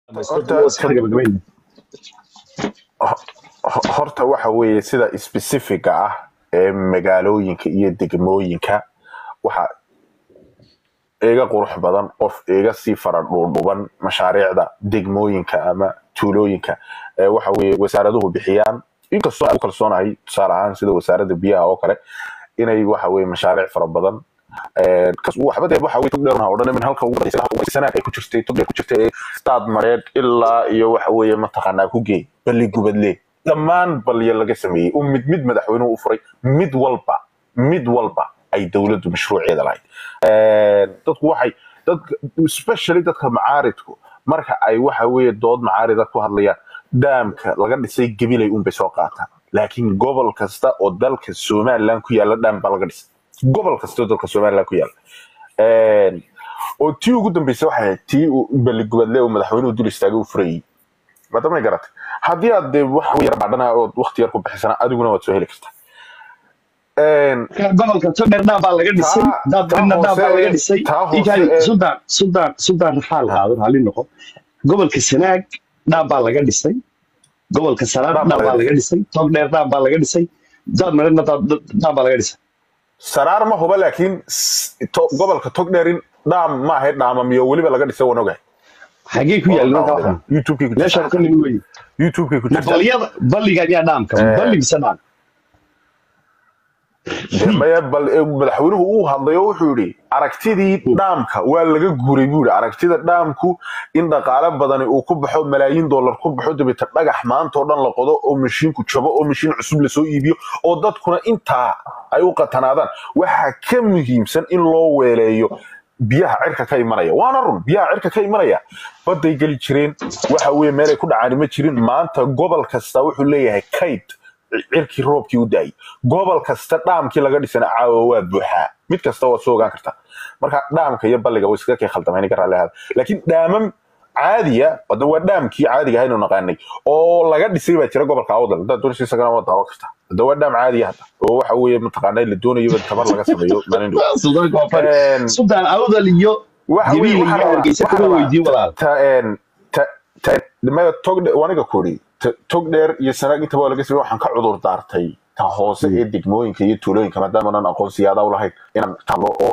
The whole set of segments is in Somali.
horta waxa weeye sida specifica ah ee magaalooyinka iyo degmooyinka waxa iga qurux badan qof iga sii fara dhuudhuban mashaariicda degmooyinka ama tuulooyinka waxa weeye wasaaraduhu bixiyaan inkastoo aan u kalsoonahay tusaale ahaan sida wasaaradda biyaha oo kale inay waxa weeye mashaariic fara badan waxba dee waxa weye togdheer oo dhan min halka ugu badaysa halka sanaad ay ku jirtay togdheer ku jirtay ee staad mareed ilaa iyo waxa weeye mataqaanaa ku geey balli gubadle dhammaan balya laga sameeyey uu mid mid madaxweynuhu u furay mid walba mid walba ay dowladdu mashruuceeda lahayd dadku waxay dadka especially dadka macaaridku marka ay waxa weeye dood macaarida ku hadlayaan dhaamka laga dhisay gabilay unbay soo qaataan laakiin gobol kasta oo dalka somaliland ku yaala dhaam baa laga dhisay gobol kasta oo dalka somaliland ku yaala oo tii ugu dambeysay waxay ahayd tii balligubadle oo madaxweynuhu dul istaagay uu furayey madamay garatay haddii aad dee wax yar baadhana ood wakti yar ku bixisana adiguna waad soo heli kartaa gobolka togdheer dhaam baa laga dhisay daadbarina dhaam baa laga dhisay inkani sudan sudan sudan raxaal qaado raalli noqo gobolka sanaag dhaam baa laga dhisay gobolka saraar dhaam baa laga dhisay togdheer dhaam baa laga dhisay daadmarina dhaam baa laga dhisay saraar ma huba laakiin gobolka togdheerin dhaam ma ahayd dhaamamiyo weliba laga dhisay waan ogahay xagee ku yaal marka waxan youtubekay ku meeshaan ka nimi wey youtubekay ku jirta balyada balliga ayaa dhaamka balli mise dhaam maya bal madaxweynuhu uu hadlay oo wuxuu yidhi aragtidii dhaamka waa laga guuray buu yidhi aragtida dhaamku in dhaqaale badani uu ku baxo malaayiin dollar ku baxo dabeeta dhagax maanta oo dhan la qodo oo mashiinku jabo oo mashiin cusub lasoo iibiyo oo dadkuna intaa ay u qatanaadaan waxaa ka muhiimsan in loo weeleeyo biyaha cirka ka imanaya waana run biyaha cirka ka imanaya baday geli jireen waxa weye meelay ku dhacaani ma jirin maanta gobol kasta wuxuu leeyahay kayd cirkii roobkii u daayay gobol kasta dhaamkii laga dhisana caawa waa buuxaa mid kasta waad soo ogaan kartaa marka dhaamka iyo balliga way iskaga kay khaldamayn ka raalli ahaada laakiin dhaamam caadiya wada waa dhaamkii caadiga ahaynu naqaanay oo laga dhisay baa jira gobolka awdal haddaad doonaysa isagana waa daawan kartaa hadda waa dhaam caadiya hadda oo waxa weeye mataqaanaa la doonayo tabar laga sameeyo maalin dhow sudan awdal iyo jabiil iyo hargeysa kuma weydiin walaal maya togdhe waniga kuri togdheer iyo sanaag intaba waa laga samey waxaan ka cudur daartay ta hoose ee degmooyinka iyo tuulooyinka maadaama nan aqoonsiyaada u lahayn inaan talo oo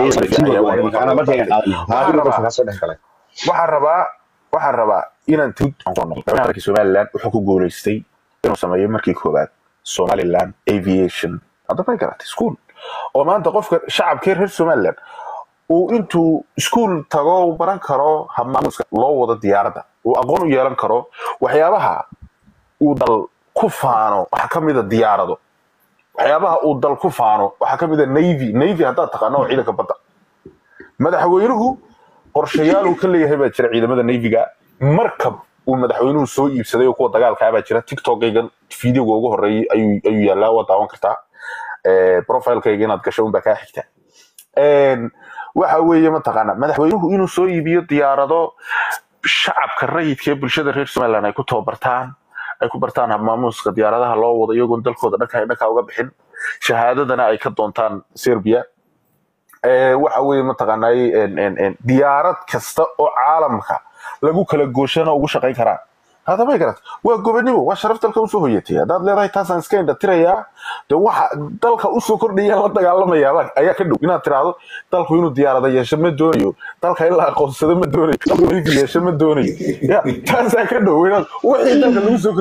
waxaan rabaa waxaan rabaa inaan madaxweynaha somaliland wuxuu ku guuleystay inuu sameeyo markii koowaad somaliland aviation hadda may garatay school oo maanta qofka shacabkee reer somaliland uu intuu iskuol tago baran karo habmaamuska loo wado diyaaradda uu aqoon u yeelan karo waxyaabaha uu dal ku faano waxaa ka mida diyaarado waxyaabaha uu dal ku faano waxaa ka mida navy navy haddaad taqaano oo ciidanka badda madaxweynuhu qorshayaal uu ka leeyahay baa jira ciidamada navyga markab uu madaxweynuhu soo iibsaday oo kuwa dagaalkaa baa jira tiktokaygan videoga ugu horeeyay ayuu yaallaa waa daawan kartaa profilekayga inaad gasho unbaa kaa xigta waxa weeye mataqaana madaxweynuhu inuu soo iibiyo diyaarado shacabka rayidka ee bulshada reer somaliland ay ku tababartaan ay ku bartaan habmaamuuska diyaaradaha loo wado iyagoon dalkooda dhanka dhanka uga bixin shahaadadana ay ka doontaan serbia waxa weeye mataqaanay diyaarad kasta oo caalamka lagu kala gooshana ugu shaqayn karaan hadamay garat waa gobonimo waa sharaf dalka usoo hoyatay haddaad leedahay taasaan iska indhatirayaa de waxa dalka usoo kordhaya la dagaalamayaa ayaa ka dhow inaad tiraahdo dalku inuu diyaarada yeesho ma doonayo dalka in la aqoonsado ma doonayo dalku inuu yeesho ma doonayo ya taasaa ka dhow inaad wixii dalka lagu soo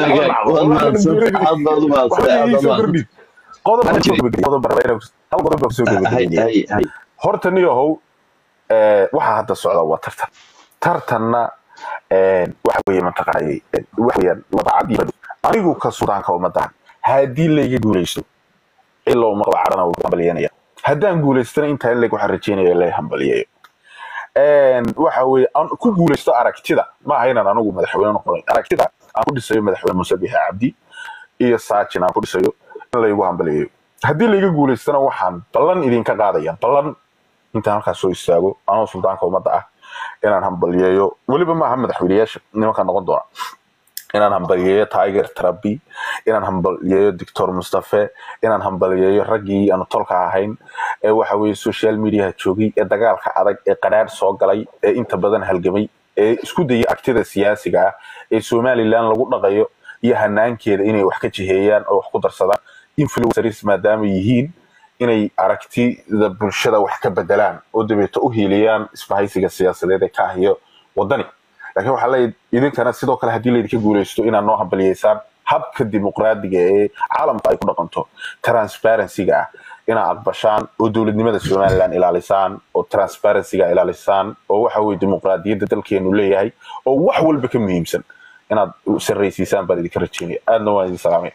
kordhiyo horta niyahow waxaa hadda socda waa tartan tartanna waxa weeye mataqaanay waxa weeyaan wadacad iyo anigu ka suudaanka ummadaan haddii layga guulaysto ila uma qaba carana wuu hambalyanaya haddaan guulaystana intaa in leg waxaan rajeynaya la hambaliyayo waxa weeye aan ku guulaysto aragtida ma aha inaan anigu madaxweyne noqonay aragtida aan ku dhisayo madaxweyne muuse bixe cabdi iyo saajin aan ku dhisayo in laygu hambaliyayo haddii layga guulaystana waxaan ballan idinka qaadaya ballan intaan halkaas soo istaago anoo suldaanka ummadda ah inaan hambaliyeeyo weliba maaha madaxweyneyaasha nimanka noqon doona inaan hambaliyeeyo tiger trabi inaan hambaliyeeyo doctor mustafe inaan hambaliyeeyo raggii aanu tolka ahayn ee waxa weeye social mediaha joogay ee dagaalka adag ee qadhaadh soo galay ee inta badan halgamay ee isku daya agtida siyaasiga ah ee somalilan lagu dhaqayo iyo hanaankeeda inay wax ka jiheeyaan oo wax ku darsadaan influencers maadaama yihiin inay aragtida bulshada wax ka bedelaan oo dabeeto u hiiliyaan isbahaysiga siyaasadeed ee ka ahiyo wadani laakiin waxaa leeyahay idinkana sidoo kale haddii laydinka guuleysto inaad noo hambaliyeysaan habka dimuqraadiga ee caalamka ay ku dhaqanto transparencyga ah inaad aqbashaan oo dowladnimada somaliland ilaalisaan oo transparencyga ilaalisaan oo waxa weye dimuqraadiyadda dalkeenu leeyahay oo wax walba ka muhiimsan inaad sarraysiisaan baan idinka rajeynaya aadna waan idin salaamaya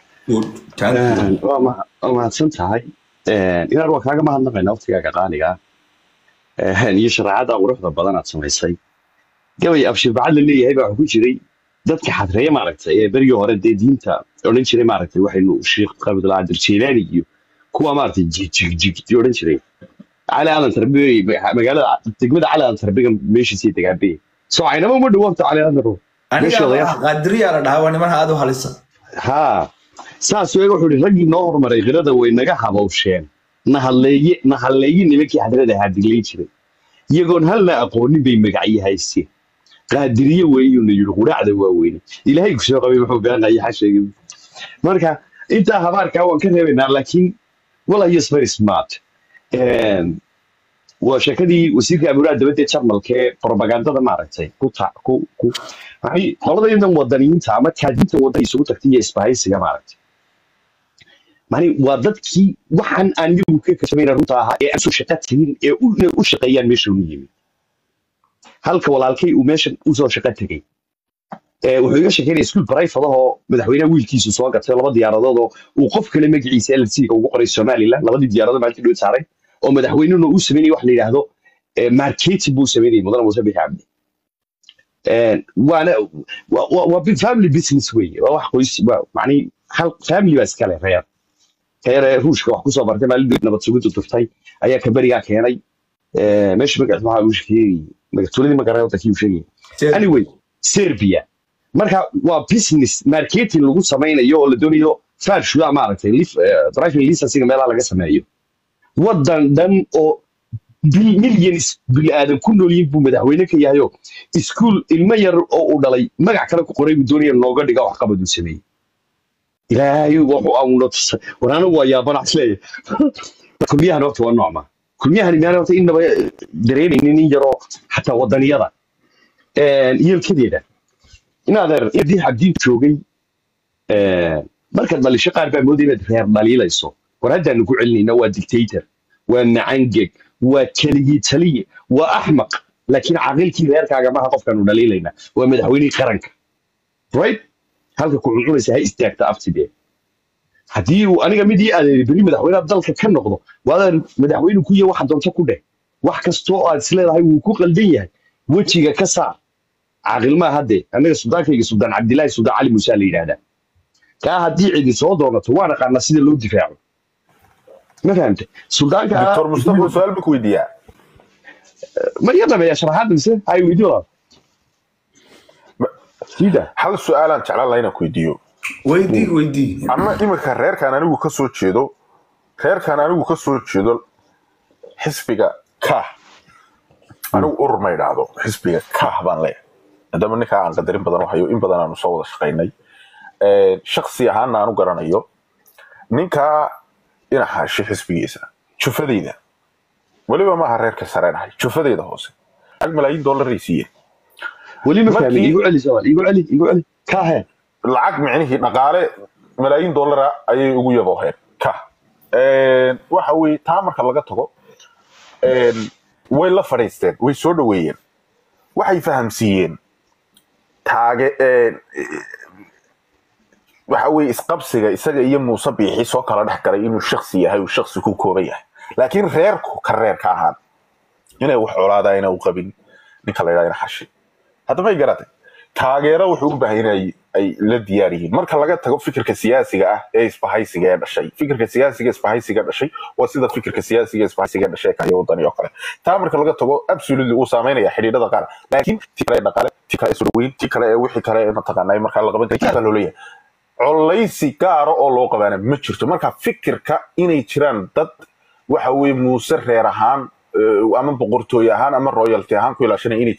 waa mahadsan tahay inaad waa kaaga mahadnaqaynaa waqtigaaga qaaliga ah iyo shareecada quruxda badan aad samaysay gabay abshir-bacad la leeyahay baa ku jiray dadka xadreeya maaragtay ee berigii hore dee diinta odhan jiray maaragtay waxaynu sheekh qabdulaadir jeylaani iyo kuwa maaragtay jigjigji odhan jiray cali aadan tarbe magaalada degmada cali aadan tarbega meeshiisii degaabe soo aynama uma dhawaabto cali aadan tarbe qaadiriyaa la dhahaa waa niman aad u halisa haa saas weega wuxuu ihi raggii noo horumaray khirada way naga habawsheen nahalleeye nahalleeye nimankii xadrada ahaa diglayn jiray iyagoon halna aqoonin bay magacyo haysteen qaadiriye weeyuuna yidhi quraacda waaweyne ilaahay ku soo qabay wuxuu beenaya xasheegay marka intaa habaarkaa waan ka reebaynaa laakiin wala yes very smart waa sheekadii wasiirka amuraha dabadda jarmalka ee propagandada maaragtay ku ta ku ku maxay qoladadan wadaniyiinta ama taadinta waddanka isugu tagtay iyo isbahaysiga maaragtay mani waa dadkii waxaan aan iyagu ka kasbayna runta ahaa ee aan soo shaqo tegin ee inay u shaqeeyaan meesha unu yimid halka walaalkay uu meeshan usoo shaqo tegey wuxuu iga sheekeynaya iskuul barayfadahoo madaxweynaha wiilkiisu soo gatay laba diyaaradood oo uu qof kale magaciisa lc-ga ugu qoray somaliland labadii diyaaradood maalintii dhow saaray oo madaxweynuna uu sameynaya wax la yidhaahdo marketing buu sameynayay mudane muuse bixi cabdi waana waa family business weeye waa wax qoys waa macnii hal family baa iskale reer reer ruushka wax kusoo bartay maalin dhow nabad sugiddu tuftay ayaa kaberigaa keenay meesha magaciisa waxaa uu sheegay magatuuladii magaray wadankii uu sheegay anyway serbia marka waa business marketing lagu samaynayo oo la doonayo farshuda maaragtay driving licensiga meelaha laga sameeyo waddan dhan oo millions bini'aadan ku nool yihiin buu madaxweyne ka yahayo iskuul ilmo yar oo uu dhalay magac kale ku qoray buu doonaya nooga dhiga wax qabad uu sameeyey ilaahay wuxuu auna tusay war anigu waa yaabana isleeyahay kulmiyahan horta waa noocma kulmiyahani miyaan horta inaba dareemaynin in yaroo xataa waddaniyada yeelkadeeda inaadeer inadii xabdiin joogay markaad dhalisho qaar baa moodaya inaad reer dhaliilayso war haddaanu ku celinayna waa dictator waa macangeg waa keligii taliye waa axmaq laakiin caaqilkii reerkaaga maha qofkaanu dhaliilayna waa madaxweynihii qaranka right halka ku cuncunaysa ha istaagta aftidee haddii uu aniga mid ii adeeray beri madaxweynaha dalka ka noqdo waadaan madaxweyne ku yahay waxa doonto ku dheh wax kastoo aad isleedahay wuu ku qaldan yahay wejiga ka saar caaqil maa haddee annaga suldaankayga suldaan cabdilaahi suldaan cali muuse la yidhaahdaa kaa haddii cidi soo doonato waan aqaanaa sida loo difaaco ma fahamte suldaanka doctor mustafa su-aal buu ku weydiiyaa ma iga dhameeya sharaxaadda mise hay weydiyo walaal sida hal su-aalaan jeclaan lahaa inaan ku weydiiyo weydii weydii ama iminka reerkaan anigu ka soo jeedo reerkaan anigu ka soo jeedo xisbiga kah anigu urur ma idhaahdo xisbiga kah baan leeyahay maadaama ninkaa aan qadarin badan u hayo in badan aanu soo wada shaqaynay shaksi ahaana aan u garanayo ninkaa dhinaxaashi xisbigiisa jufadayda weliba maaha reerka sareenahay jufadayda hoose lacag malaayiin dollaray siiyeen weli ma fahmin igu celi sawal igu celi igu celi kahe lacag micnihii dhaqaale malaayiin dollara ayay ugu yabooheen ka waxa weye taa marka laga tago way la fadhiisteen way soo dhoweeyeen waxay fahamsiiyeen taage waxa weye isqabsiga isaga iyo muuse biixi soo kala dhex galay inuu shaksi yahay uu shaksi ku kooban yahay laakiin reerku ka reer ka ahaan inay wax colaada ina u qabin ninka la yidhahda ina xashi hadda may garatay taageero wuxuu u baahan inay ay la diyaar yihiin marka laga tago fikirka siyaasiga ah ee isbahaysiga ee dhashay fikirka siyaasiga isbahaysiga dhashay waa sida fikirka siyaasiga isbahaysiga dhashay kaya wadani oo kale taa marka laga tago absolutely uu saameynaya xidhiidhada qaar laakiin ti kale ee dhaqaale ti kale ee sodhaweyn ti kale ee wixii kale ee mataqaanaa markaa la qaban karay baa loo leeyahay colaysi gaara oo loo qabaana ma jirto marka fikirka inay jiraan dad waxa weye muuse reer ahaan ama boqortooy ahaan ama royalty ahaan ku ilaashanaya inay jiraan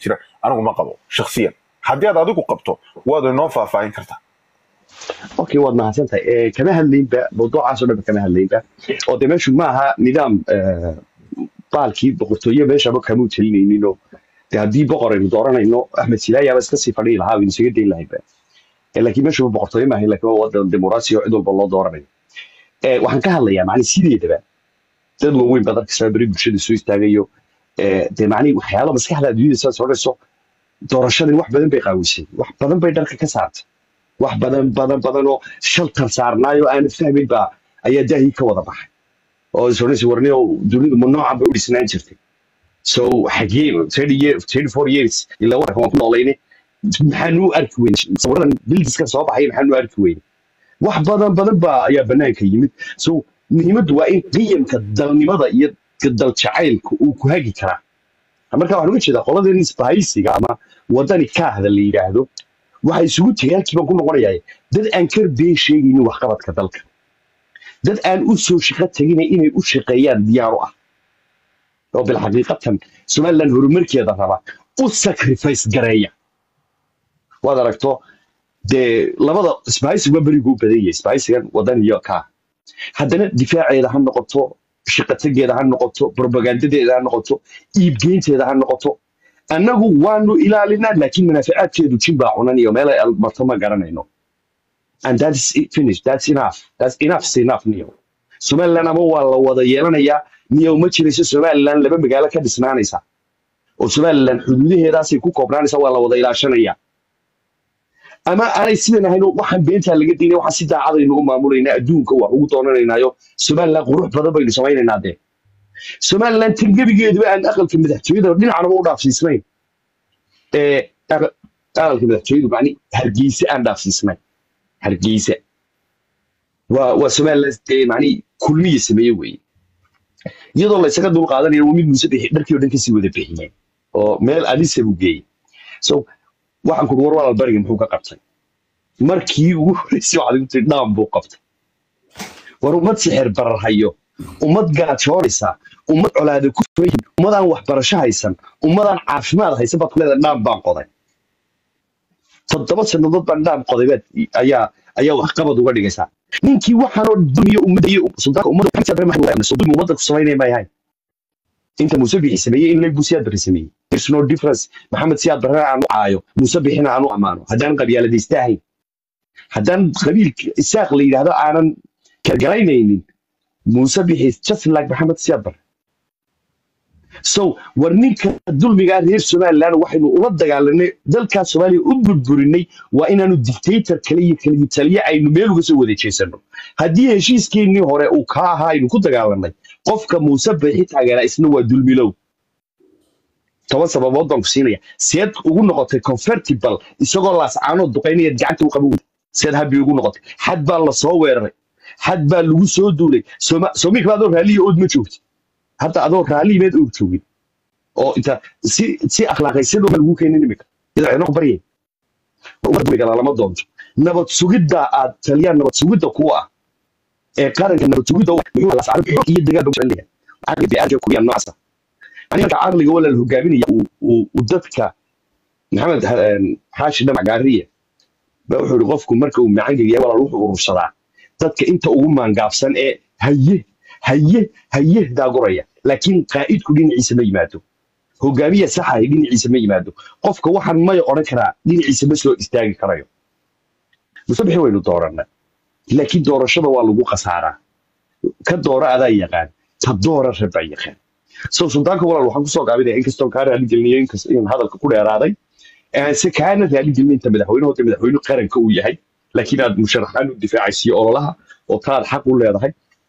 anigu ma qabo shakhsiyan haddii aad adigu qabto waad inoo faahfaahin kartaa okay waad mahadsantahay kama hadlaynba mawduucaasoo dhanba kama hadlaynba oo de meeshu ma aha nidaam baalkii boqortooye meeshaba kamuu telinayninoo de haddii boqor aynu dooranayno axmed silaayaaba iska sii fadhihi lahaa aynu isaga dayn lahaynba laakiin meeshuba boqortooye maahayn laakiin waa wadan dimuqraasi oo cid walba loo dooranayo waxaan ka hadlayaa macni sideedaba dad waaweyn badan kastaa beri bulshada soo istaagayo de macni waxyaalo maskaxda adduunyada sidaad odhanayso doorashadii wax badan bay qaawisay wax badan bay dharka ka saartay wax badan badan badan oo shaltar saarnaayo aanad fahmin baa ayaa daahii ka wada baxay oo is odhanaysa warniyo dunidu ma noocan bay u dhisnaan jirtay so xagee thirty four years ilaa wadanka waan ku noolayne maxaanu arki weyne sawiradan bildiska soo baxay maxaanu arki weyne wax badan badan baa ayaa banaanka yimid so muhiimaddu waa in qiyamka dalnimada iyo dal jacaylka uu ku hagi karaa marka waxaan uga jeedaa qoladeen isbahaysiga ama wadani kaahda la yidhaahdo waxay isugu tegay halkii baan ku noqonayaa dad aan kar been sheegaynin waxqabadka dalka dad aan u soo shaqo tegina inay u shaqeeyaan diyaar u ah oo bilxaqiiqatan somaliland horumarkeeda raba u sacrifice gareeya waad aragto dee labada isbahaysiga berigu u badan yahay isbahaysigan wadan iyo kaa haddana difaaceeda ha noqoto shaqatageeda ha noqoto propagandadeeda ha noqoto iibgeynteeda ha noqoto annagu waanu ilaalinaa laakiin manaaficaadkeedu jin baa cunan iyo meel ay marto ma garanayno and that is finish that's enough that's enough is enough niyo somaliland ama waa la wada yeelanayaa niyo ma jirayso somaliland laba magaalo ka dhisnaanaysa oo somaliland xuduudaheedaasay ku koobnaanaysa waa la wada ilaashanaya ama aanay sidan ahayn waxaan beentaa laga daynay waxaan si daacadaynu u maamulaynaa adduunka wax ugu doonanaynaayo somaliland qurux badan baynu samaynaynaa dee somaliland tangebigeeduba aan aqalka madaxtooyada dhinacnaba u dhaafsiisnayn aqalka madaxtooyadu mani hargeysa aan dhaafsiisnayn hargeysa waa waa somaliland mani kulmiya sameeye weeye iyadoo la isaga dul qaadanayo mid muuse bixi dharkii oo dhan kasii wada bixiyeen oo meel adisa buu geeyey so waxaan kuri war walaal bariga muxuu ka qabtay markii ugu horeysay waxaad igu tiri dhaam buu qabtay war ummad sixir barar hayo ummad gaajoonaysa ummad colaada ku fayin ummadaan waxbarasho haysan ummadaan caafimaad haysan baad ku leedahay dhaam baan qoday toddoba sannadood baan dhaam qoday baad ayaa ayaa waxqabad uga dhigaysaa ninkii waxaanoo dulmiyo ummadda iyo suldaanka ummadda dulmi ummadda ku samaynaya ma yahay inta muuse bixi sameeyey in leeg buu siyaad barre sameeyey there's no difference maxamed siyaad barre aan u caayo muuse bixina aan u ammaano haddaan qabyaaladaysta ahayn haddaan qabiil isaaq la yidhaahdo aanan gargaraynaynin muuse bixi just like maxamed siyaad barre so war ninka dulmigaa reer somaliland waxaynu ula dagaalanay dalkaa soomaaliya u burburinay waa inaanu dictator kale iyo kaliya taliye aynu meel uga soo wada jeesano haddii heshiiskeenii hore uu kaa ahaa aynu ku dagaalanay qofka muuse bixi taageeraa isna waa dulmilow toban sababood baan ku siinaya seed ugu noqotay convertible isagoo laascaanoo duqaynaya gacanta u qaban seed habbi ugu noqotay xad baa la soo weeraray xad baa lagu soo duulay soomika adoo raaliya ood ma joogti hadda adoo raaliyimeed oog joogin oo inta si si akhlaaqaysadoo lagu keenin imika iyadoo cidno baryay galaalama doonto nabad sugidda aad taliyaan nabad sugidda ku ah ee qaranka nabad sugidda iyo dagaal noocaasa aniga caqliga wala la hogaaminaya uu dadka maxamed xaashi dhamac gaariya ba wuxuu ihi qofku marka uu macangeliya walaal wuxuu urursadaa dadka inta ugu maangaabsan ee haye haye haye daaguraya laakiin qaa'idku dhinaciisa ma yimaado hogaamiya saxahay dhinaciisa ma yimaado qofka waxaan may odhan karaa dhinaciisa ma soo istaagi karayo musabixi waynu doorana laakiin doorashada waa lagu khasaaraa ka doora adaa yaqaan ta doora rabbaa yaqaan so suldaanka walaal waxaan kusoo gaabinaya inkastoo kaa raali gelinayo in hadalka ku dheeraaday se kaana raali gelin inta madaxweyne hota madaxweyne qaranka uu yahay laakiin aad musharaxaan u difaacaysiyo ololaha oo taad xaq u leedahay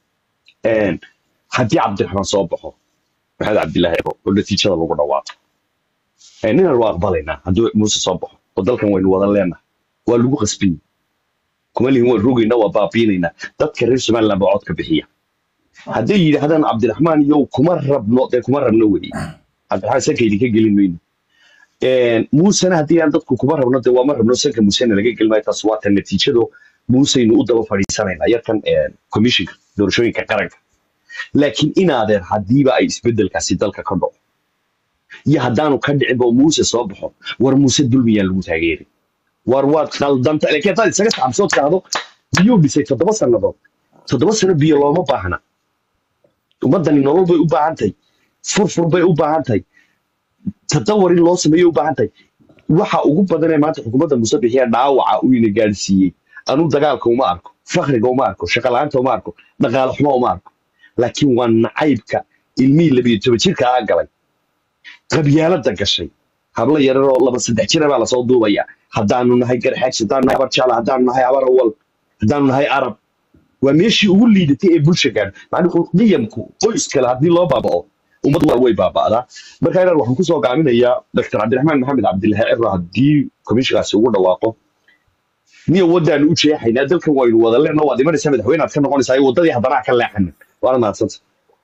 haddii cabdiraxmaan soo baxo maxamed cabdilaahi ebo oo natiijada lagu dhawaaqo ninaan waa aqbalaynaa hadduu muuse soo baxo oo dalkan waynu wada leenahay waa lagu qasbiyi kuma lihin waan rogaynaa waa baabiinaynaa dadka reer somaliland baa codka bixiya hadday yidhaahdaan cabdiraxmaan iyo kuma rabno dee kuma rabno weye cabdiraxmaan sanka idinka gelin mayno muusena haddii aan dadku kuma rabno dee waa ma rabno sanka muusena laga gelin maayo taas waa tan natiijado muuseynu u daba fadhiisanaynaa yarkan commissionka doorashooyinka qaranka laakiin inaadeer haddiiba ay isbedelkaasi dalka ka dhaco iyo haddaanu ka dhicin oo muuse soo baxo war muuse dulmiyaan lagu taageeri war waad khaldanta laakiin haddaad isaga tacabsood kaado biyuu dhisay toddoba sannadood toddoba sano biyo looma baahna ummaddani nolol bay u baahan tahay furfur bay u baahan tahay tadawar in loo sameeyo u baahan tahay waxa ugu badan ee maanta xukuumadda muuse bixiya dhaawaca uu ina gaadhsiiyey anuu dagaalka uma arko fakriga uma arko shaqala'aanta uma arko dhaqaale xumo uma arko laakiin waa nacaybka ilmihii labiyo toban jirka aa galay qabyaalada gashay hablo yararoo laba saddex jira baa lasoo duubaya haddaanu nahay garxaags haddaanu nahay abarjaala haddaanu nahay abarawal haddaanu nahay arab waa meeshii ugu liidatay ee bulsha gaadho macnuu qiyamku qoys kale haddii loo baaba'o ummaddu waa way baaba'daa marka inaan waxaan kusoo gaaminayaa dr cabdiraxmaan maxamed cabdillahi ciro haddii komishinkaasi ugu dhawaaqo niyo waddaanu u jeexaynaa dalkan waynu wada leenno waad imanaysaa madaxweynaad ka noqonaysaa waddadii haddana ka leexanin waana mahadsanta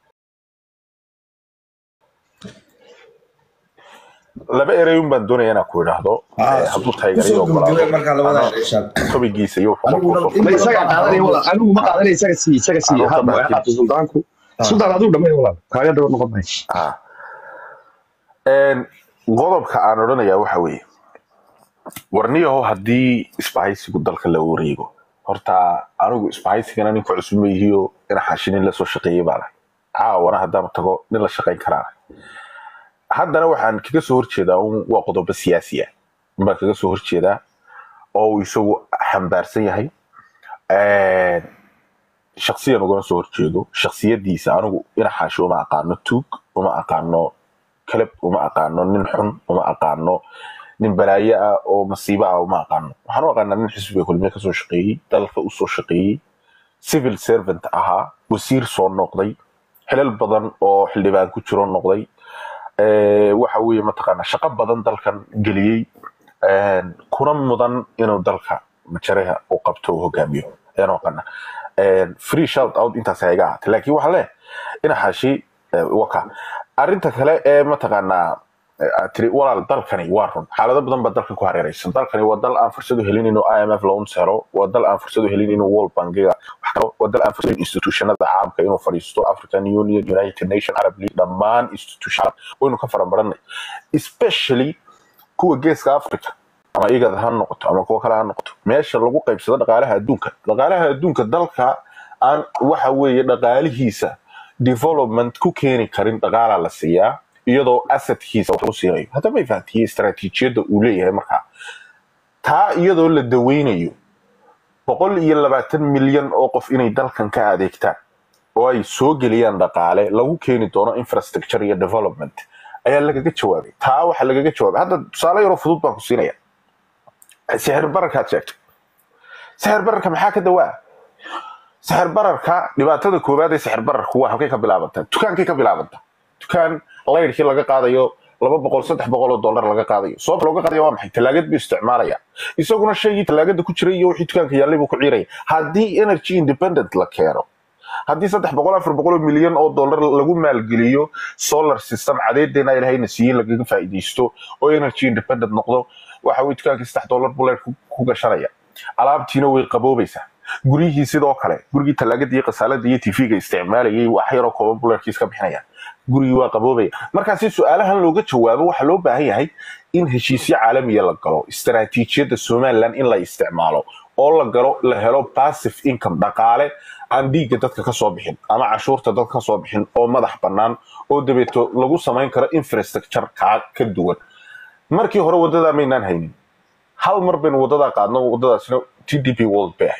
laba ereyun baan doonaya inaan ku idhaahdo hadduu taageerayo tobigiisa iyo ma isagaa qaadanaya walaal anigu ma qaadanaya isaga sii isaga sii hadba way qaato suldaanku suldaan adigu dhamay walaal kaaga dhabar noqon maayo qodobka aan odhanayaa waxa weeye warniyaho haddii isbahaysigu dalka la wareego horta anigu isbahaysigana ninka cusub ma yihiyo ina xashinin lasoo shaqeeyey baa lahay caawana haddaanu tago nin la shaqayn karaa haddana waxaan kaga soo horjeedaa un waa qodobo siyaasi ah baan kaga soo horjeedaa oo uu isagu xambaarsan yahay shaksiyan ugama soo horjeedo shaksiyadiisa anigu ina xaashi uma aqaano tuug uma aqaano kalab uma aqaano nin xun uma aqaano nin balaayo ah oo masiibo ah uma aqaano waxaan u aqaanaa nin xisbiga kulmiye kasoo shaqeeyey dalka usoo shaqeeyey civil servant ahaa wasiir soo noqday xilal badan oo xildhibaan ku jiro noqday waxa weeye mataqaanaa shaqo badan dalkan geliyey kuna mudan inuu dalka majaraha u qabto uu hogaamiyo ayaan u aqaanaa free shout out intaas iga ahaatay laakiin waxaa leh ina xaashi waka arrinta kale ee mataqaanaa tiri walaal dalkani waa run xaalado badan baa dalkan ku hareeraysan dalkani waa dal aan fursad u helin inuu imf loan helo waa dal aan fursad u helin inuu world bankiga wax kalo waa dal aan fursad institutionada caalamka inuu fadhiisto african union united nation arab league dhammaan institution waynu ka farabaranay especially kuwa geeska africa ama igad ha noqoto ama kuwa kale ha noqoto meesha lagu qaybsado dhaqaalaha adduunka dhaqaalaha adduunka dalka aan waxa weeye dhaqaalihiisa development ku keeni karin dhaqaalaa la siiyaa iyadoo asadkiisa wax lagu siinayo hadda may fahantiye istaraatiijiyadda uu leeyahay markaa taa iyadoo la daweynayo boqol iyo labaatan milyan oo qof inay dalkan ka adeegtaan oo ay soo geliyaan dhaqaale lagu keeni doono infrastructure iyo development ayaa lagaga jawaabay taa waxaa lagaga jawaabay hadda tusaale yaroo fudud baan ku siinaya sixir bararkaad sheegtay sixir bararka maxaa ka dawaa sixir bararka dhibaatada koowaad ee sixir bararku waa halkay ka bilaabantaa dukaankay ka bilaabantaa dukaan laydhkii laga qaadayo laba boqol saddex boqol oo dollar laga qaadayo sababta looga qaadayo waa maxay talaagad buu isticmaalaya isaguna shaygii talaagada ku jiray iyo wixii dukaanka yaallay buu ku ciiraya haddii energy independent la keeno haddii saddex boqol afar boqol oo milyan oo dollar lagu maalgeliyo solar system cadeedeena ilahayna siiyey lagaga faa'iidaysto oo energy independent noqdo waxa weye dukaankii saddex dollar buu leer ku gashanaya alaabtiina way qaboobaysaa guryihii sidoo kale gurigii talaagada iyo kasaalada iyo tv-ga isticmaalayay wax yaroo kooban buu leerkiis ka bixinaya gurigii waa qaboobaya markaa si su-aalahan looga jawaabo waxaa loo baahan yahay in heshiisyo caalamiya la galo istaraatiijiyadda somaliland in la isticmaalo oo la galo la helo passive income dhaqaale aan dhiigga dadka kasoo bixin ama cashuurta dadka kasoo bixin oo madax bannaan oo dabeeto lagu samayn karo infrastructure kaa ka duwan markii hore waddadaa maynaan haynin hal mar baynu waddadaa qaadno waddadaasina t d p world bay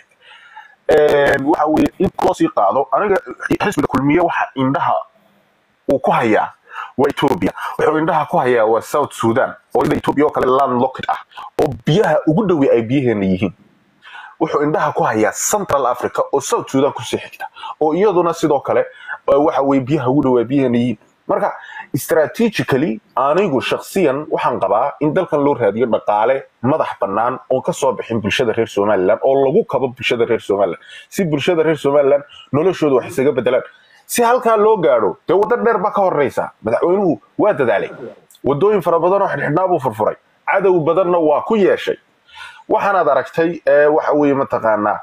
ahayd waxa weye in loo sii qaado aniga xisbiga kulmiye waxa indhaha uu ku hayaa waa ethiopia wuxuu indhaha ku hayaa waa south sudan oo ida ethiopia oo kale landlocked ah oo biyaha ugu dhowi ay biyaheena yihiin wuxuu indhaha ku hayaa central africa oo south sudan kusii xigta oo iyaduna sidoo kale waxa weye biyaha ugu dhowi ay biyaheena yihiin marka strategically anigu shaksiyan waxaan qabaa in dalkan loo raadiyo dhaqaale madax bannaan oon kasoo bixin bulshada reer somaliland oo lagu kabo bulshada reer somaliland si bulshada reer somaliland noloshooda wax isaga bedelaan si halkaa loo gaadho dee waddo dheer baa ka horeysa madaxweynuhu waa dadaalay wadooyin fara badan oo xidhxidhnaa buu furfuray cadow badanna waa ku yeeshay waxaanaad aragtay waxa weeye mataqaanaa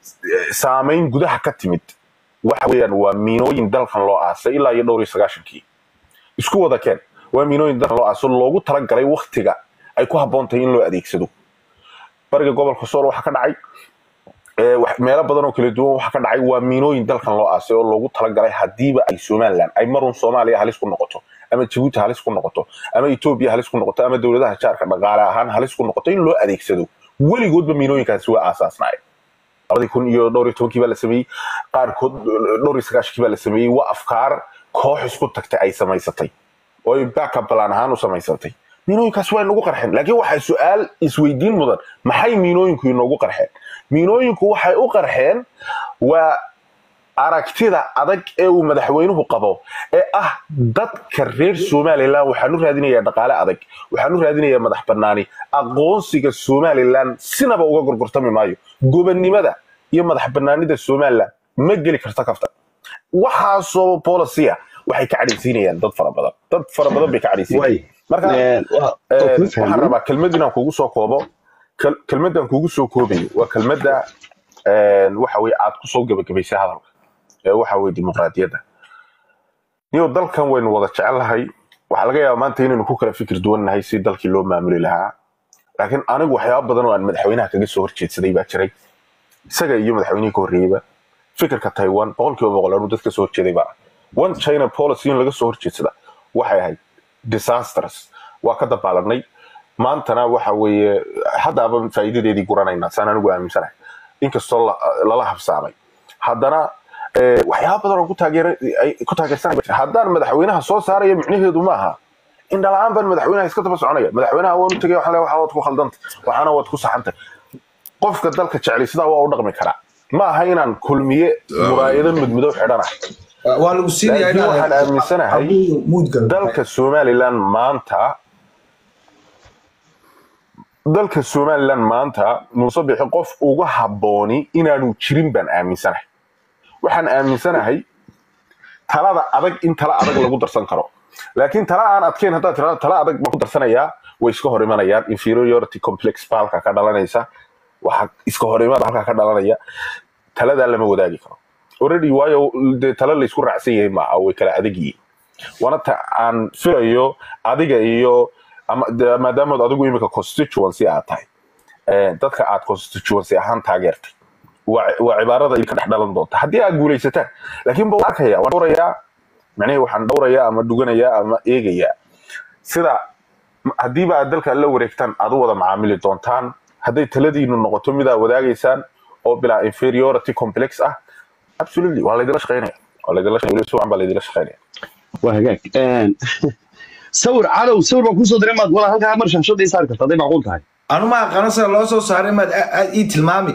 saamayn gudaha ka timid waxa weeyaan waa miinooyin dalkan loo aasay ilaa iyo dhowr iyo sagaashankii isku wada keen waa miinooyin dalkan loo aaso loogu talagalay waktiga ay ku habboon tahay in loo adeegsado bariga gobolka sool waxaa ka dhacay meelo badan oo kala duwan waxaa ka dhacay waa miinooyin dalkan loo aasay oo loogu talagalay hadiiba ay somalilan ay marun soomaaliya halis ku noqoto ama jabuuti halis ku noqoto ama etoobiya halis ku noqoto ama dowladaha jaarka dhaqaale ahaan halis ku noqoto in loo adeegsado weligoodba miinooyinkaasi waa aasaasnaayeen labadii kun iyo dhowr iyo tobankii baa la sameeyey qaarkood dhowr iyo sagaashankii baa la sameeyey waa afkaar koox isku tagtay ay samaysatay oo ay backup plan ahaan u samaysatay miinooyinkaas waa inagu qarxeen laakiin waxaa su-aal isweydiin mudan maxay miinooyinku inoogu qarxeen miinooyinku waxay u qarxeen waa aragtida adag ee uu madaxweynuhu qabo ee ah dadka reer somalilan waxaan u raadinayaa dhaqaale adag waxaan u raadinayaa madax banaani aqoonsiga somalilan sinaba uga gorgortami maayo gobonnimada iyo madax banaanida somalilan ma geli karta kafta waxaasoo bolisia waxay ka cadhaysiinayaan dad fara badan dad fara badan bay ka cadhaysiinayaan marka waxaan rabaa kelmad inaan kugu soo koobo kelmaddan kugu soo koobayo waa kelmadda waxa weye aad kusoo gebagabaysay hadalka ee waxa weye dimuqraadiyadda niyo dalkan waynu wada jecellahay waxaa laga yaaba maanta inaynu ku kala fikir duwannahay si dalkii loo maamuli lahaa laakiin anigu waxyaaba badan oo aan madaxweynaha kaga soo horjeedsaday baa jiray isaga iyo madaxweynihii ka horreeyeyba fikirka taiwan boqolkiiba boqol anuu dad ka soo horjeeday baa one china policy in laga soo horjeedsada waxay ahayd disasters waa ka dabaalanay maantana waxa weeye haddaaba faa'iidadeedii guranaynaa saan anigu aaminsanahay inkastoo lala habsaamay haddana waxyaaba badan oo ku taageersanay haddaan madaxweynaha soo saaraya micnaheedu ma aha indhala-aan baan madaxweynaha iska daba soconaya madaxweynaha waan u tegay waxaan leeyahay waxaa waad ku khaldanta waxaana waad ku saxantay qofka dalka jeclay sidaa waa u dhaqmi karaa ma aha inaan kulmiye muraayado mudmudow xidhana waa lagu siinayaa laakiin waxaan aaminsanahay dalka somalilan maanta dalka somalilan maanta muuse bixi qof uga habbooni inaanu jirin baan aaminsanahay waxaan aaminsanahay talada adag in tala adag lagu darsan karo laakiin tala aan adkeyn haddaad tirahdo tala adag baan ku darsanayaa way iska hor imanayaan inferiority complex baa halkaa ka dhalanaysa waxa iska hor imaada halkaa ka dhalanaya taladaa lama wadaagi karo already waayo dee tala laysku raacsan yahay maaha way kala adag yihiin waana ta aan filayo adiga iyo maadaamood adigu imika constituency aad tahay dadka aad constituency ahaan taageertay waa cibaarada idinka dhex dhalan doonta haddii aad guulaysataan laakiin ba arkaya waan dhowrayaa macnihii waxaan dhowrayaa ama dhuganayaa ama eegayaa sida haddiiba aad dalka la wareegtaan aad u wada macaamili doontaan hadday taladiinu noqoto mid aad wadaagaysaan oo bilaa inferiority complex ah absolutely waa laydila shaqeynaya waa laydila shaqeynaya si wacan baa laydila shaqeynaya waa hagaag sawir calow sawir baan kusoo diray maad wala halkaa mar shaashada ii saari karta hadday macquul tahay anu ma aqaano sida loo soo saaray maad aad ii tilmaami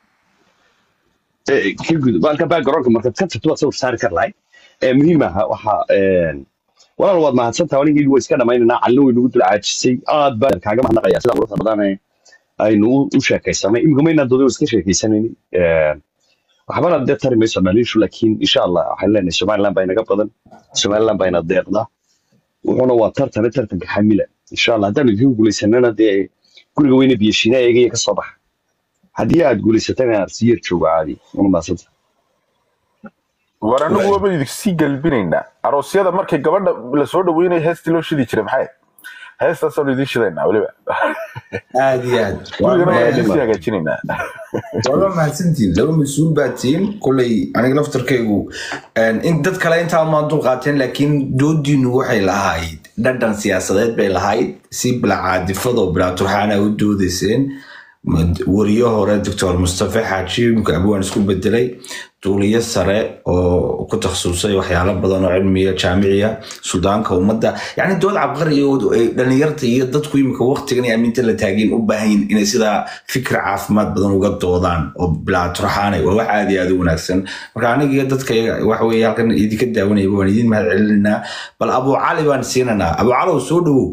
ka gudub halka backgroundka markaad ka tagto waad sawir saari kar lahay muhiim aha waxa walaal waad mahadsantaha anigii waa iska dhammaynaynaa calina way nagu dul caajisay aad baan kaaga mahadnaqaya sida quruxda badan aynu u sheekaysanay imika maynaan dooday iska sheekaysanayni waxbana dee tari mayso dhaliishu laakiin insha allah waxaan leenahay somaliland baa inaga badan somaliland baa ina deeqda wuxuuna waa tartane tartanka xamila insha allah haddaan idinku guulaysanana dee guriga weyne biyashiina eegaya ka soo baxa haddii aad guulaysatana siyar joogo caadi una maasanta war anagu waaba idinsii galbinaynaa aroosyada markay gabadha lasoo dhaweynaya heestii loo shidi jiray maxay heestaasaan idiin shidaynaa weliba aad iyo aad gurigana waa idinsii hagaajinaynaa waa mahadsantiin laba mas-uul baa tihiin koley aniga laftarkaygu in dad kale intaa maan dul qaateen laakiin doodiinu waxay lahayd dhadhan siyaasadeed bay lahayd si bilacaadifadoo bilaaturxaana u doodayseen wariyo hore doctor mustafa xaaji imka abwaan isku bedelay duuliyo sare oo ku takhasusay waxyaalo badan oo cilmiya jaamiciya sudaanka ummadda yani dood cabqariyo dhalinyarta iyo dadku imika waqtigan aaminta la taageen u baahan inay sidaa fikir caafimaad badan uga doodaan oo bilaaturxaanay waa wax aad iyo aad u wanaagsan marka aniga iyo dadka waxa weye halkan idinka daawanaya waan idin mahad celinaynaa bal abu cali baan siinaynaa abu calow soo dhawow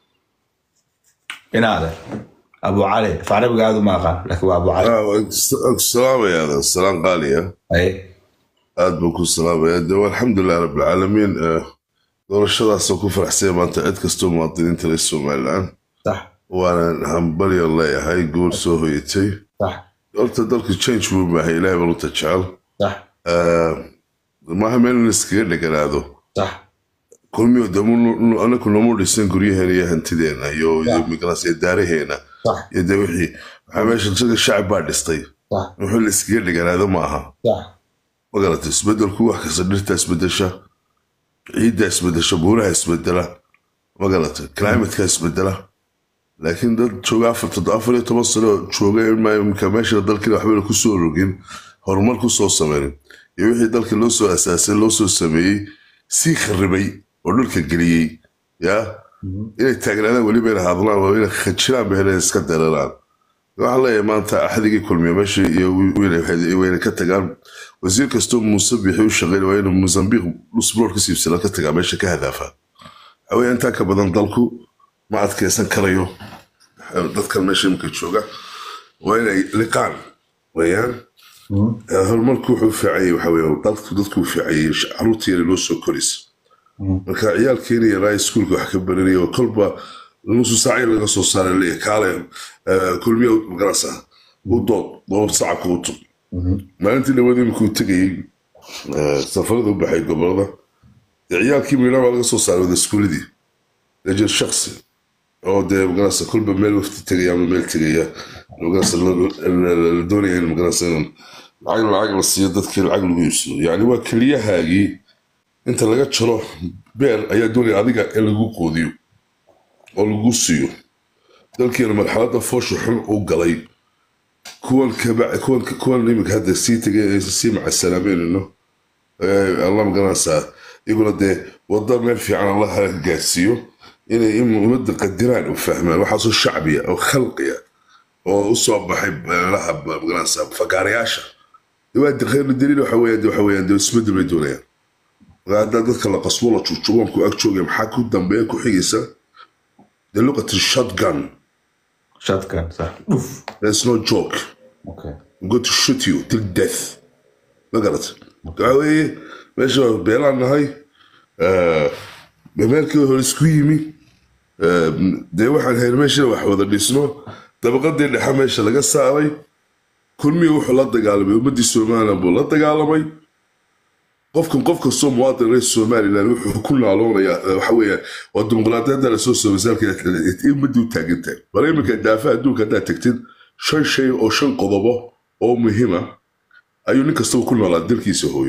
inaade أبو علي فعربي قاعد ما قال لكن أبو علي السلام يا هذا السلام غالية أي aad baan ku salaamaya de alxamdulilah rabbilcaalamiin doorashadaasoo ku faraxsay maanta cid kastoo muwaadiniinta reer somalilan صح waanan hambalyan leeyahay guul soo hoyatay صح horta dalka change buu maahay ilahay baan uta jecel صح maaha meel in iskaga dheganaado صح kulmiyo de anaku nomu dhisan guryaheena iyo hantideena iyo migaras iyo daaraheena iyo de wixii waxaa meesha isaga shacab baa dhistay wuxuu la iskaga dhiganaado ma aha ma garata isbedelku wax kasta dhirta isbedesha ciidda isbedesha buuraha isbedela ma garata climatka isbedela laakiin dad jooga afar iyo toban sano jooga imka meesha dalkiina waxbayna kusoo rogin horumar kusoo sameynin iyo wixii dalka loo soo asaasay loo soo sameeyey sii kharibay oo dhulka geliyey ya inay taagnaadaan weliba ina hadlaan waa inay khajiraan ba inay iska dareeraan waxaan leeyahay maanta axdigii kulmiya meesha iyo wayna ka tagaan wasiir kastoo muuse bixi u shaqeyn waa inuu mozambiq usbuur ka siibsana ka tagaa meesha ka hadaafa waxaweye intaa ka badan dalku ma adkeysan karayo dadkan meesha imika jooga waa inay liqaan wayaan horumarku wuxuu fiicayay waxaweye dalku dadku fiicayay caruurta yara loo soo koraysa marka ciyaalkeena yaraa iskuulka wax ka baranaya oo kolba nusu saaci laga soo saara leeyahay kaale kulmiya magarasa u dood oo sacabka u tug maalintii dhawada imikuu tegayey safarada u baxay gobolada ciyaalkii miidhan baa laga soo saaray wada iskuuladii rajul shaksi oo dee magarasa kolba meel wafti tegaya ama meel tegaya magarasa la doonaya in magarasa in lacag lacag la siiyo dadkii lacag lagu iibsado yacni waa keliyahaagii inta laga jaro beer ayaa doonaya adiga in lagu qoodiyo oo lagu siiyo dalkiina marxaladda foosha xun u galay kuwan kuwan imika hadda sii tegay sii macasalaameynino alla magaranaysaa iyaguna dee wadda meel fiican allaha gaarsiiyo inay ummadda qadiraan u fahmaan waxaasoo shacbiya oo khalqiya oo u soo baxay meelaha magaranaysaa fagaarayaasha waa khayru daliil waxa weeyaan waxa weeyaan dee isbedel bay doonayaan haddaa dadka la qasbo la jujubanku ag joogaya maxaa ku dambeeya ku xigaysa the look at the shotgun shotgun صح there's no joke okay I'm going to shoot you till death ma garat waxa weeye meesha waa beelaan nahay meelkii hore isku yimi dee waxaan hayn meesha wax wada dhisno dabaqadii dhexe meesha laga saaray kulmiya wuxuu la dagaalamay ummadii somalilan buu la dagaalamay qofkan qof kastoo muwaadin reer somalilan wuxuu ku naaloonayaa waxa weeyaan waa dimuqraadiyadda lasoo soobasaalka ummadii u taagantahay bal iminka daafa adduunka haddaad tagtid shan shay oo shan qodobo oo muhiima ayuu nin kastaba ku noolaa dalkiisa hooyo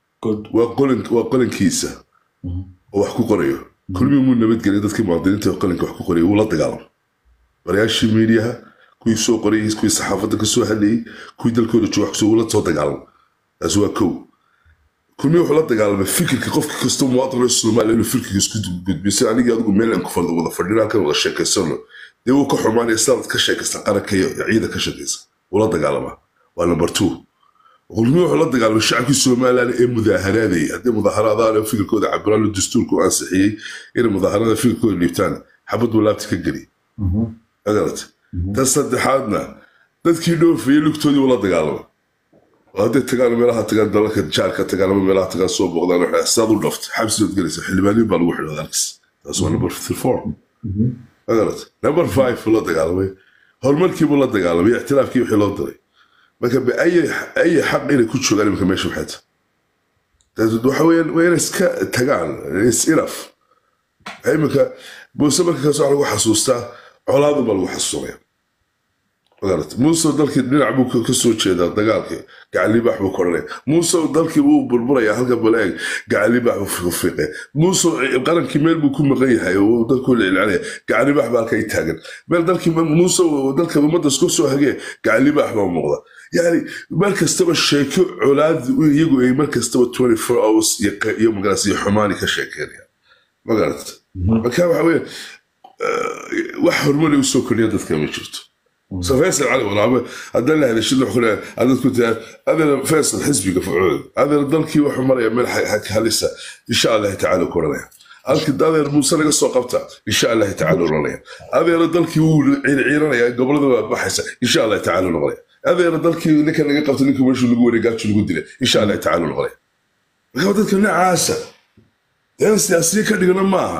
waa qolankiisa oo wax ku qorayo kulmii muu nabadgelya dadkii muwaadiniinta qalinka wax ku qoraya wuu la dagaalamay barayaashii miidiyaha kuwii soo qorayay kuwii saxaafadda ka soo hadlayay kuwii dalkooda jooga wax wuu la soo dagaalamay taasi waa kow kulmii wuxuu la dagaalamay fikirka qofka kastoo muwaadin reer soomaaliya inuu fikirka isku gudbiyo si anigii adigu meel aan ku fadhi wada fadhina halkan wada sheekaysano dee wuu ka xumaanaya sidaad ka sheekaysta qaranka iyo ciida ka shaqaysa wuu la dagaalamaa waa number two kulmii wuxuu la dagaalamay shacabkii somalilan ee mudaaharaadayay haddii mudaaharaadaan fikirkooda cabiraan dastuurku ansixiyey inay mudaaharada fikirkooda dhiibtaan xabad buu laabta ka geli magarata tan saddexaadna dadkii dhoofayay lugtoodii wuu la dagaalamay hadday tagaan meelaha tagaan dalalka jaarka tagaan ama meelaha tagaan soo booqdaan waxay sidaad u dhaftay xabsidood gelaysa xildhibaaniin baa lagu xidhada halkis taas waa number four magarata number five buu la dagaalamay horumarkiibuu la dagaalamay ictiraafkii wixii loo diray marka ay xaq inay ku joogaan imika meesha waxay tahay waxa weeyaan waa inay iska tagaan is inaf imika muuse marka kaas waxa lagu xasuustaa colaadun baa lagu xasuusanaya magarata muuse dalkii dhinac buu ka soo jeedaa dagaalkii gacalibaax buu koranaya muuse dalkii wuu burburaya halka baleeg gacalibaax buu fiiqaya muuse qarankii meel buu ku maqan yahay oo dalkuu lilcanaya gacalibaax baa halka i taagan meel dalkii muuse dalka ummadda isku soo hagee gacalibaax baa muuqda yani mar kastaba sheeko colaad iyagu ay mar kastaba twenty four hours iyo magaras iyo xumaani ka sheekeynaya magarata marka waxa weeye wax horumari usoo kordhiya dadka ma jirto فيصل علي والله هذا اللي هذا الشيء اللي هذا كنت هذا فيصل حزبي قفعود هذا ضلكي وحمر يا ملح هلسه ان شاء الله تعالى كورنا halka dadeer muuse laga soo qabta insha allahi tacaala noqonaya adeera dalkii wuu ciirciiranaya gobolada waa baxaysa insha allahi tacaala noqonaya adeera dalkii ninka laga qabta ninka meeshu lagu wareegaajo lagu dilay insha allahi tacaala noqonaya marka dadka noocaasa in siyaasiye ka dhigana maaha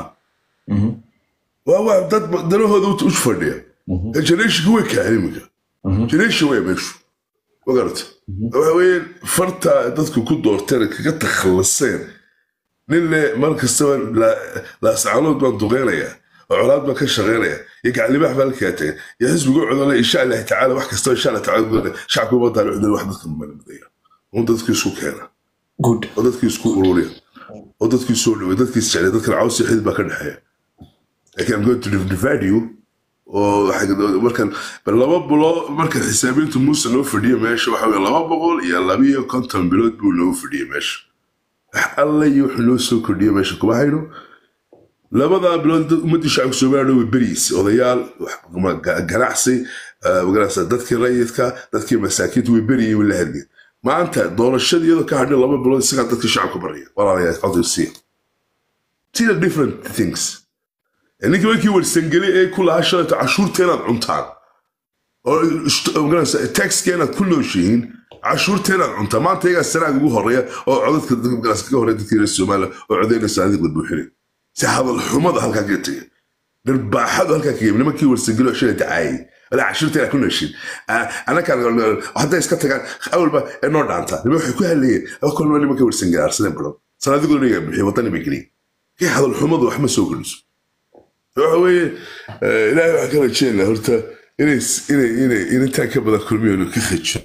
waa waa dad danahooda u fadhiya generation way kahan iminka generation way meeshu magarata waxa weeye farta dadku ku doorteen kaga takhallaseen nin le mar kastaba laascaanood baan duqeynayaa oo colaad baan ka shaqeynaya iyo gaclibax baan la kaataya iyo xisbigu codole insha allahi tacaala wax kastaba insha allah tacaala shacabka umadaan cudol wax dadka mamanimidaya un dadkii isku keena good oo dadkii isku ururiya oo dadkii soo dhaway dadkii isjeclay dadkan caws iyo xidid baa ka dhexeeya laakiin I'm going to divide you oo waxay- markan bal laba bulo marka xisaabiintu muuse noo fadhiya meesha waxa weye laba boqol iyo labiyo konton bilood buu noogu fadhiyay meesha wax alla iyo wuxuu noo soo kordhiya meesha kuma hayno labadaa bilood dad ummadii shacabka soomaaliya way beriis odayaal wax- ma- ga- ganacsi eh, magarasa dadkii rayidka dadkii masaakiinta way beriyeen way la hadleen maanta doorashada iyadoo ka hadhin laba bilood isagaa dadka shacabka baraya walaalayaal codsiya These are different things ninkii markii warsangeli ee ku lahaa shalayto cashuurta inaad cuntaan oo ist- magarasa taxka inaad ku nooshihiin cashuurta inaad cuntaan maanta iyagaa sanaag ugu horeeya oo codadka dadka magarasa ka horeeya dadkii reer soomaaliya oo codaynaysa adiga buuxinay si hadal xumada halkaa kaga tegay dharbaaxadu halkaa kaga nimankii warsangeli oo shalay dacaayay walaa cashuurta inaad ku nooshiin anakaan hadday iska tagaan awalba ee noo dhaantaa nima waxay ku hadlayeen kolba nimanka warsangeli arsadeen badan sanadigoona iyagaa bixiy wadani bay geliyeen kii hadal xumadu wax ma soo geliso waxa weeye eh, ilaahay waxaan ka rajeynaa horta inay inay inay intaan ka badan kulmiyoonu ka khajo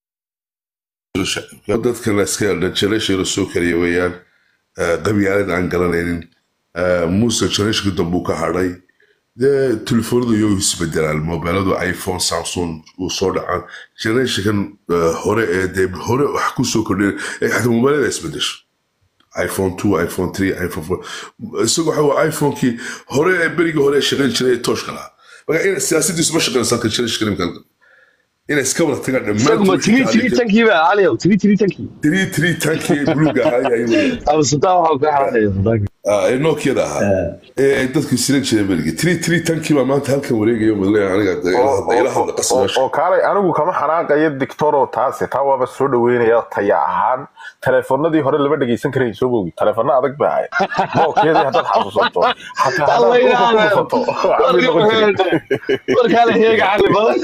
dadkan iska generation soo kariya weeyaan eh, qabyaalad aan garanaynin eh, muuse generation dambuu ka hadhay dee telefoonadu iyo isbedelaan mobiladu iphone samsung uu soo dhacaan generationkan eh, hore ee dee hore wax ku soo kordhin ee xataa mobilada isbedesho iphone 2 iphone 3 iphone 4 isagu waxa waa iphonekii hore ee berigii hore ee shaqayn jiray ee tooshka lahaa marka in siyaasadiisu ma shaqaynaysa ka jiray shaqayn inay iska wada tagaan isaguma tiri tiri tankii baa caliyow tiri tiri tankii tiri tiri tankii buluuga ahaa ayay weeyaan ama sultaan waxaa ka xaraxaya sultaanka Ah, ee nookiyada ahaa ee ay dadku siran jireen berigii tiri tiri tankii baa maanta halkan wareegaya madleya aniga ila hadla qasbaasha oo kaalay anigu kama xanaaqayo dictoro taase taa waaba soo dhaweynaya taya ahaan teleefonadii hore lama dhegeysan karayn soo bogi teleefona adag ba ahayd nookiyadii haddaad xasuusato xataa haddaad dhulka ku dhufato waxbay noqon jireen. warkaale heega cali badan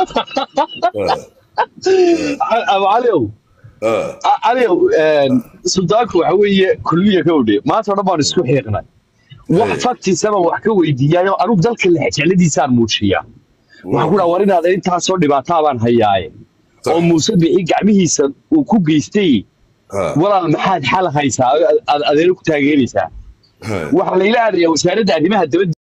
ama caliow caliow sultaanku waxa weeye kulmiya ka odhe maanta o dhan baan isku xiiqnay wax faktisaba wax ka weydiiyaayo anugu dalka lexjecladiisaan muujiyaa waxaan ku dhaha war inaad intaasoo dhibaataa baan hayaaye oo muuse bixi gacmihiisa uu ku geystay walaal maxaad xal haysaa aad adeero ku taageeraysaa waxaa layla aadayaa wasaaradda arrimaha dabadda